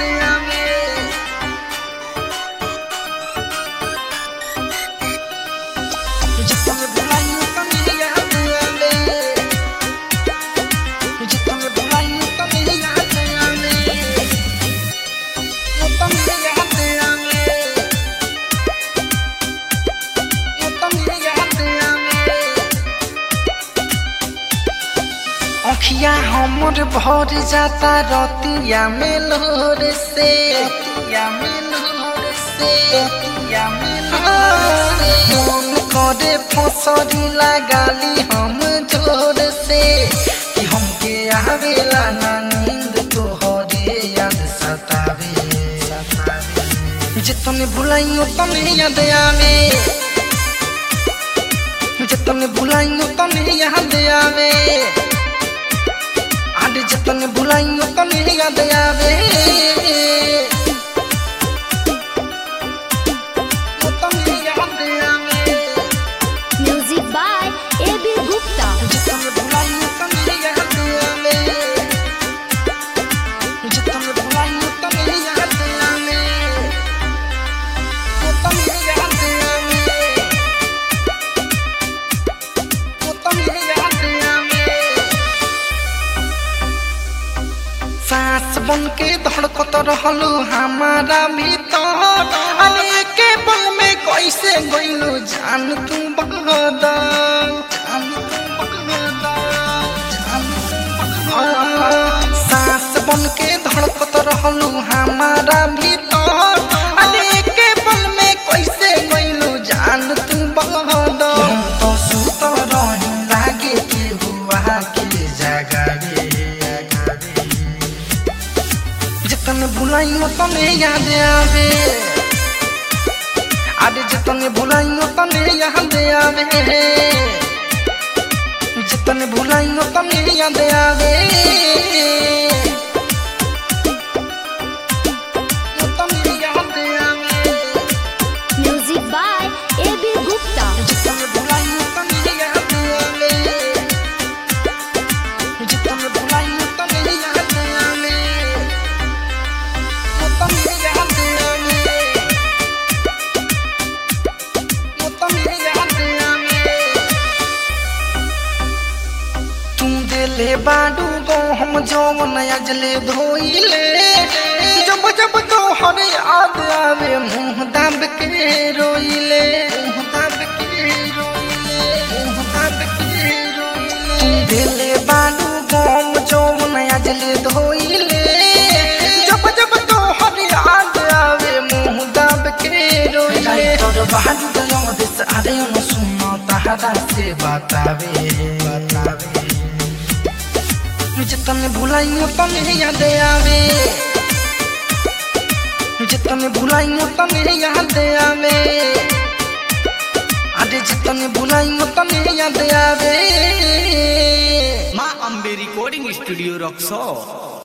आवे जितना बुलाइयो तनी याद आवे जितना बुलाइयो तनी याद आवे वो तनी याद आवे वो तनी याद आवे अखिया हमर भर जाता रतिया में लोर से रतिया में लोर से रतिया में लोर से मन करे फसरी लगाली हम जोर से कि हमके आवेला ना नींद तोहरे याद सतावे सतावे जितने भुलाइयो तने याद आवे जितने भुलाइयो तने याद आवे आज जितने भुलाइयो तने याद आवे वो तने याद आवे Music by A.B. Gupta. जितने भुलाइयो तने याद आवे जितने भुलाइयो तने याद आवे वो तने याद आवे वो तने याद आवे सांस बन के धड़कत रहलू हमारा भीतर अरे के पल में कैसे गइलू जान तू बगदल जान तू बगदल जान तू बगदल सांस बन के धड़कत रहलू हमारा भीतर अरे के पल में कैसे गइलू जान तू बगदल हम तो सुत रही लागे के हुआ के जगावे जितने भुलाइयो तने याद आवे आज जितने भुलाइयो तने याद आवे जितने भुलाइयो तने याद आवे वो तने याद आवे Music by A.B. Gupta. जितने भुलाइयो तने याद आवे जितने भुलाइयो तने याद आवे वो तने याद आवे वो तने याद आवे तू दिले बाडू गो हम जौन अजले धोइले जब जब तो हर याद आवे मुंह दाब के रोइले मुंह दाब के रोइले मुंह दाब के रोइले तू दिले बाडू गो हम जौन अजले धोइले जब जब तो हर याद आवे मुंह दाब के रोइले तोर बाडू गयो दिस आरे न सुनो तहरा से बतावे बतावे जितने भुलाइयो तने याद आवे जितने भुलाइयो तने याद आवे अरे जितने भुलाइयो तने याद आवे माँ अम्बे रिकॉर्डिंग स्टूडियो रक्सौल